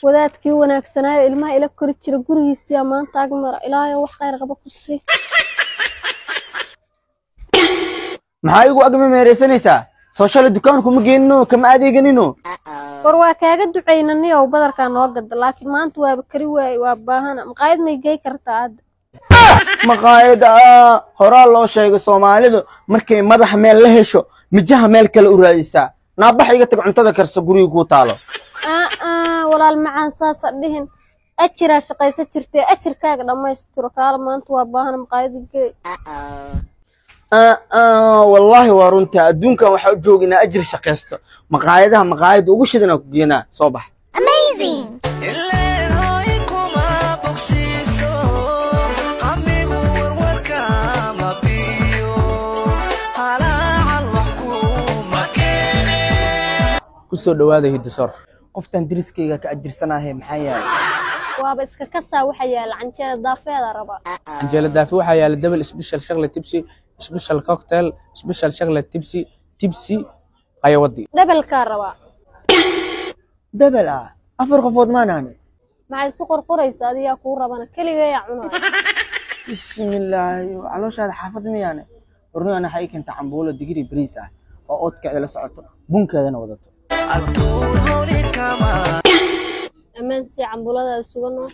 wadaadkii wanaagsanaayo ilmaha ila kori jira gurigiisiyaa maanta ag mara ilaahay wax khayr qaba ku sii maxaa igu agma meeraysanaysaa soo shalay dukaanku ma geenino kama adeeganino war waa kaaga ducaynaniyow badarkaa noo gada laakiin maanta waaba kari waaye waa baahana maqaayad may gey kartaa hadda maqaayada horaa loo sheegay soomaalidu markay madaxa meel la hesho mijaha meel kale u raadisaa naabax iga tag cuntada karsa guriga kuu taalo aa walaal macaan saasa dhihin ajiraa shaqaysa jirtee ajirkaaga dhammaystiro kaala maanta waa baahana maqaayada gey wallaahi waa runtaa adduunkan waxaa u jooginaa ajir shaqaysto maqaayadaha maqaayada ugu shidanaa ku geenaa soo bax ileen hooy kuma bogsiiso qamigu warwarka ma biyo halaacal wax kuma keene ku soo dhowaada hiddisoor qoftan deriskayga ka ajirsanahay maxaa yahay waaba iska kasaa waxa yaala canjeera daafeeda raba canjeelo daafi waxaa yaala double special chocolate tipsy special cocktail special chocolate tipsy tipsy qayawadii dhabalkaa rabaa dabel ah afar qofood maanaane maxay isu qorqoraysa adiyaa kuu rabana keligayaa cunaa bismillaahi calooshaada xaafad miyaane warnigan waxay keenta cambuulo digiri bariis ah oo oodkeeda la socoto bunkeedana wadato adduun holi kama ammaan sii cambuladaada suganoo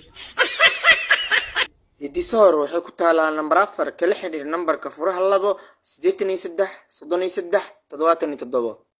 hiddisoor waxay ku taalaa nambar afar kala xidhiir nambarka furaha labo siddeetan iyo saddex soddon iyo saddex toddobaatan iyo toddobo